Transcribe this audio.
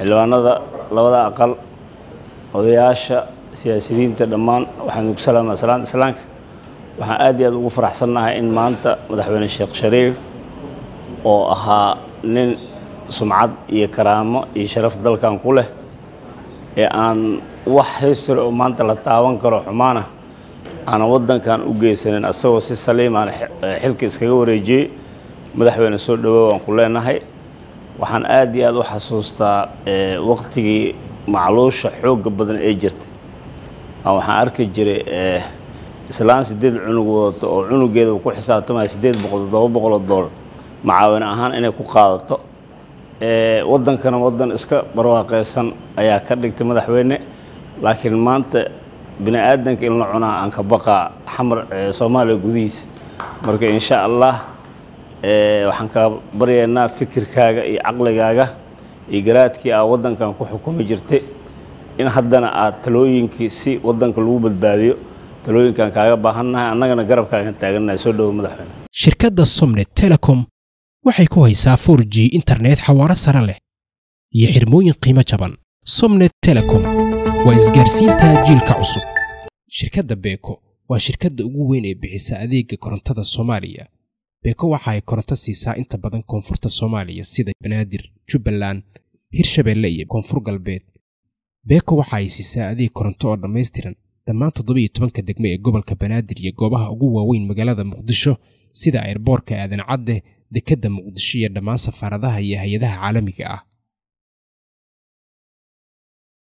xildhibaanada labada aqal odayaasha siyaasiyiinta dhammaan waxaan ugu salaamaa salaanta islaamka waxaan aad iyo aad ugu faraxsannahay in maanta madaxweyne sheekh shariif oo ahaa nin sumcad iyo karaamo iyo sharaf dalkan ku leh ee aan wax history oo maanta la taaban karo xumaana aanan waddankan u geysanin asagoo si saliim aan xilka iskaga wareejiyey madaxweyne soo dhawow aan ku leenahay waxaan aad iyo aad u xasuustaa waqtigii macluusha xoogga badan ee jirtay waxaan arki jiray islaan sideed cunug wadato oo cunugeeda ku xisaabtamaya sideed boqol toddoba boqoloo doolar macaawin ahaan inay ku qaadato waddankana waddan iska barwaaqeysan ayaa ka dhigtay madaxweyne laakiin maanta bini aadanka in la cunaa aan ka baqaa xamar soomaaliya gudihiisa marka insha allah waxaan kaa baryaynaa fikirkaaga iyo caqligaaga iyo garaadkii aa waddankan ku xukumi jirtay in haddana aad talooyinkii si waddanka lagu badbaadiyo talooyinkan kaaga baahannahay annagana garabkaagan taagannahay soo dhowo madaxweyne shirkadda somnet telecom waxay ku haysaa for g internet xawaaro sare leh iyo xirmooyin qiimo jaban somnet telecom waa isgaarsiinta jiilka cusub shirkadda beeko waa shirkadda ugu weyn ee bixisa adeega korontada soomaaliya beeko waxa ay koronto siisaa inta badan koonfurta soomaaliya sida banaadir jubbaland hirshabeelle iyo koonfur galbeed beeko waxa ay siisaa adeeg koronto oo dhammaystiran dhammaan toddobiyo tobanka degme ee gobolka banaadir iyo goobaha ugu waaweyn magaalada muqdisho sida ayrboorka aadan cadde dekedda muqdisho iyo dhammaan safaaradaha iyo hay-adaha caalamiga ah